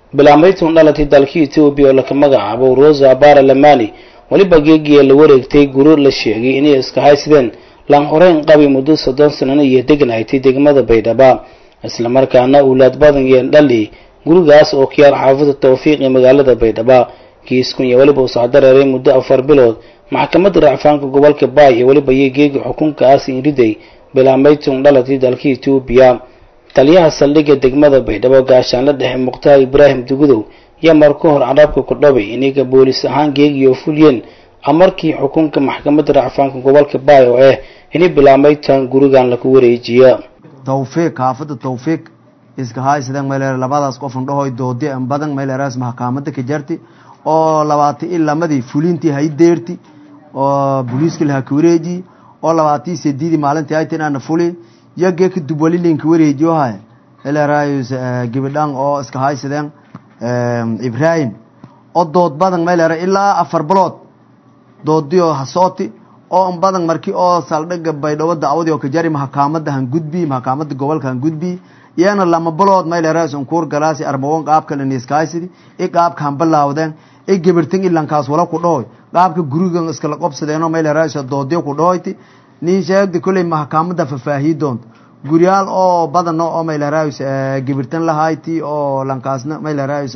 bilaameytun dhalatay dalka etoobiya oo laka magacaabo rosa bara lamani weliba geegiya la wareegtay guro la sheegay inay iska haysadeen laan horeyn qabi muddo soddon sanana iyo degan haytay degmada baydhaba islamarkaana owlaad badan yeen dhali gurigaas oo kiyaal xaafada tawfiiq ee magaalada baydhaba kiiskun iyo weliba usaa dareeray muddo afar bilood maxkamadda racfaanka gobolka baay ee weliba iyo geegi xukunkaas iriday bilaameytun dhalatay dalka etoobiya taliyaha saldhigga degmada baydhabo gaashaanla dhexe mukhtaar ibraahim dugudow yaa mar ka hor carabka ku dhabay inaga boolis ahaan geegiyo fuliyeen amarkii xukunka maxkamadda racfaanka gobolka baay oo ah inay bilaameytan gurigan laku wareejiya tawfiiq xaafada tawfiiq iska haysadeen mayleer labadaas qofan dhahoy doodi an badan mayleeraas maxkamada ka jarti oo labaati i lamadii fulintii hay deerti oo booliiska laha ka wareeji oo labaatii sediidi maalintii aytinaana fuli iyo geeka dubwalilinka wareejiyo hay mayleeraayus gibidhan oo iska haysadeen ibraahim oo dood badan mayleera ilaa afar bilood doodiyo hasooti oo an badan markii oo saldhiga baydhabo dacwadii oo ka jari maxkamada han gudbi maxkamada gobolka han gudbi iyana lama bilood mayleeraas unkuur galaasi arbawon qaabka laniiskahaysidi i qaabka han bilaawdeen i gibirtin ilankaas wala ku dhahoy qaabka gurigan iskala qobsadeenoo mayleeraas doodiyo ku dhahoyti nin sheegdi kolley maxkamada fafaahiyi doonto guryaal oo badan oo mayleeraas gibirtan lahayti oo lankaasna mayleeraas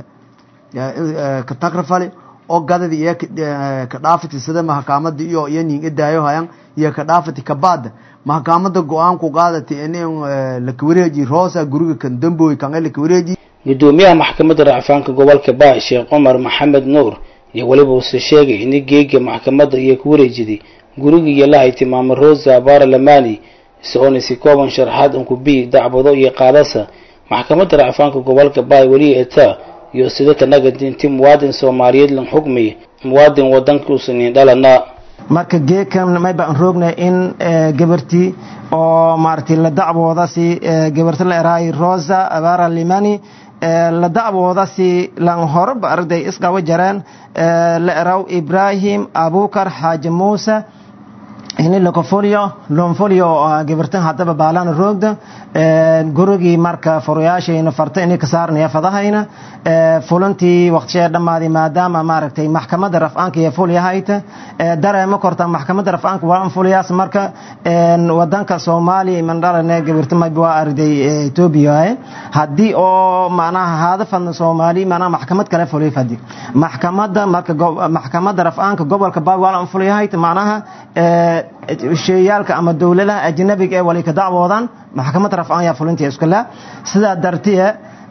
ka tagrafali oo gadadi iyo ka dhaafati sida maxkamada iyo iyo nin idaayo hayan iyo ka dhaafati kabaada maxkamada go-aan ku qaadati in laka wareeji roosa guriga kan damboy kan laka wareeji gudoomiyaha maxkamadda racfaanka gobolka baay sheekh cumar maxamed nuur iyo weliba uuse sheegay in geega maxkamadda iyo ku wareejiday guriga iyo lahay tilmaamay rosa bara lamani isagoona si kooban sharaxaad unkubi dacbado iyo qaadasa maxkamadda racfaanka gobolka baay weli etaa iyo sida kanaga dinti muwaadin soomaaliyeed lan xukmiya muwaadin wadanka usanin dhalana marka geekan may baan roognay in gabartii oo maaragtay la dacwooda si gabarta la eraay rosa abara limani la dacwooda si lan horeba arday isqaba jareen la eraw ibrahim abukar xaaji muuse ini lakofolyo lonfolyo gabartan haddaba baalaan roogda gurigii marka furayaashayna farta inay ka saarnaya fadahayna fulantii waqtishee dhammaaday maadaama maaragtay maxkamadda rafcaanka iyo fulyahayta dareema korta maxkamadda rafcaanka waa fulyaas marka wadanka soomaaliya mandhalane gabarta mayba waa arday etoobiya haddii oo macnaha haadafan soomaali macnaha maxkamad kale fulay fadi maxkamadda marka maxkamadda rafcaanka gobolka baay waa fulyahayta macnaha sheeyaalka ama dowladaha ajnabiga ee wali ka dacwoodan maxkamadda rafcaan yaa fulinta iskala sidaa dartiye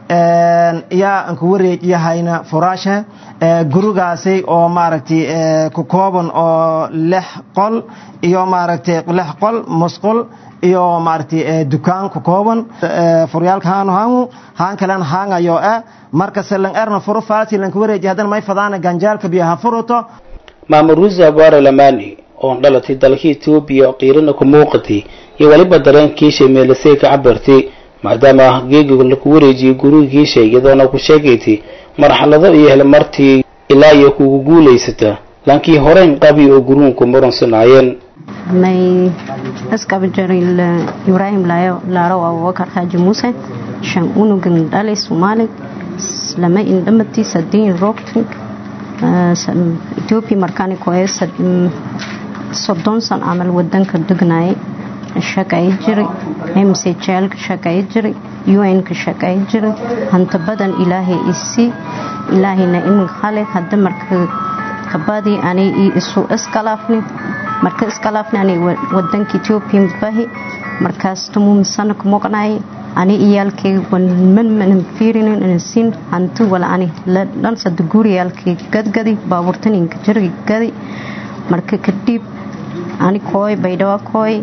yaa aan ku wareejiyahayna furaasha gurigaasi oo maaragtay ku kooban oo lix qol iyo maaragtay lix qol musqul iyo maaragtay dukaan ku kooban furyaalka haanu haangu haan kalen haangayo ah marka selan erna furo faasi lan ku wareejiya haddana may fadaana ganjaalka biyaha furuto maamul rusa bara lamani oon dhalatay dalka etoobiya oo qiirana ku muuqatay iyo weliba dareenkiisha meelasay ka cabirtay maadaama geegiga laku wareejiyay gurigiisha iyadoona ku sheegaytay marxalado iyo helmartii ilaa iyo kugu guulaysata laakiin horeyn qabi oo guruunku muransanayeen may askaba jaray ibraahim laaro abubakar xaaji muuse shan unugan dhalay soomaali lama indhamatiisa diin roogting etoobiya markaani koe soddon san camal wadanka degnayay shaqay jiray mcjlka shaqay jiray un-ka shaqay jiray hanta badan ilaahay isii ilaahayna imin hale hadda marka kabadii ani isu iskalaafni marka iskalaafni ani wadanka etoobiya bahi markaas tumumisana kumoqnay ani iyaalkay manmanan fiirinin inasin hanti wala ani dhansada guriyaalkay gadgadi baabuurtaninka jirgi gadi marka kadib ani kooy baydhawa kooy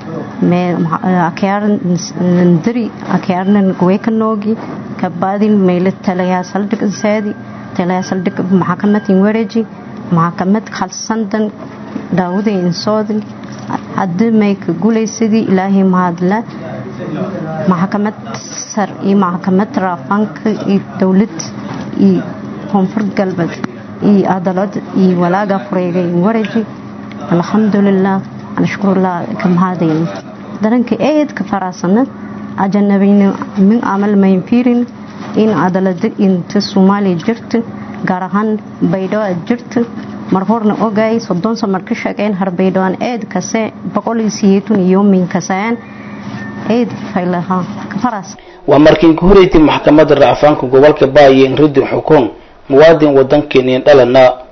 akyaarnandari akyaarnan weekanoogi kabaadin meyle talayaa saldhig insaadi talayaa saldhig maxakamadin wareeji maxakamad khalsandan daawuday insoodin haddi may ka gulaysadii ilaahay mahadla maxkamad sar iyo maxkamad raafaanka iyo dowlad iyo koonfur galbeed iyo adalad iyo walaaga fureegay wareeji alxamdulilah anashkurullah ka mahadayn daranka eedka faraasana ajanabina min amal mayn fiirin in cadaalada inta soomaaliya jirta gaar ahaan baydhabo aad jirta mar horna ogaay soddon san marka shaqeyn harbaydhawaan eed kase boqol iyo siyeetun iyo min kasayaan eed faylaha kafaras waa markii ku horeysay maxkamadda racfaanka gobolka baayo in ridin xukun muwaadin wadankeeniin dhalana